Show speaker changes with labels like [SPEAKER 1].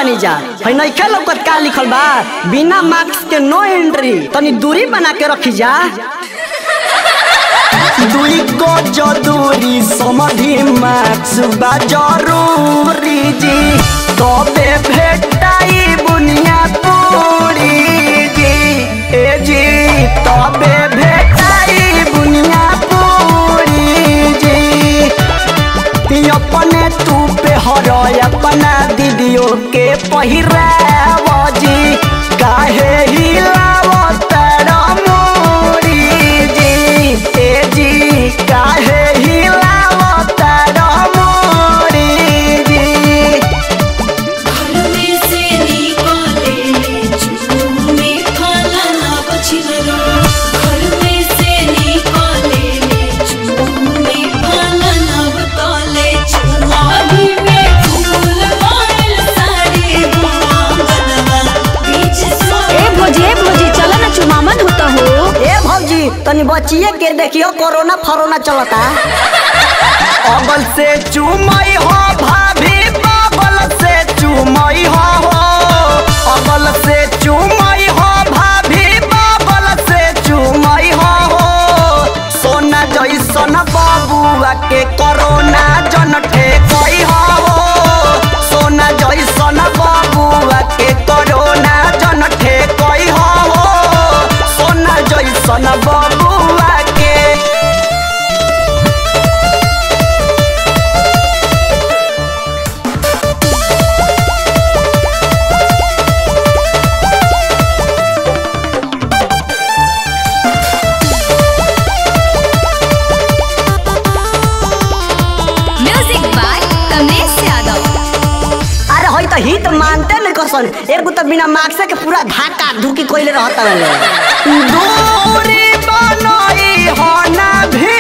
[SPEAKER 1] बानी जा है नइखे लौकत का लिखल बा बिना मार्क्स के नो एंट्री तनी दूरी बना के रखी जा दुई को जो दूरी समधि मार्क्स बा जरूरी जी तबे भेटाई बुनिया पूरी जी ए जी तबे भेटाई बुनिया पूरी जी ती अपने तू पे हर अपना दीदियों के पहिराव जी काहे हिलाव तारा मोरी जी ए जी काहे हिलाव तारा मोरी जी
[SPEAKER 2] घर में से निकाले चूमे खाला ना बचिललो घर में से निकाले चूमे खाला ना बताले चुमाही में फूल मारल साड़ी गलवा बीच सो
[SPEAKER 3] ए भोजी ए भोजी चला ना चुमामन होता हो
[SPEAKER 1] ए भौजी तनी बचिए के देखियो कोरोना फरोना चलता अगल से चुमई हो भाभी बगल से चुमई हो हो अगल से चुमई हो भाभी बगल से चुमई हो हो सोना जैसन बबुआ के कोरोना जन ठेकई हो हो सोना जैसन बबुआ के कोरोना जन ठेकई हो हो सोना जैसन बबुआ के
[SPEAKER 3] म्यूजिक बाय कमलेश यादव
[SPEAKER 1] अरे होई तो हित मानते नहीं कसन एक तो बिना मार्क्स के पूरा धाका धुकी कोइले रहता है दूरी बनई हो ना भी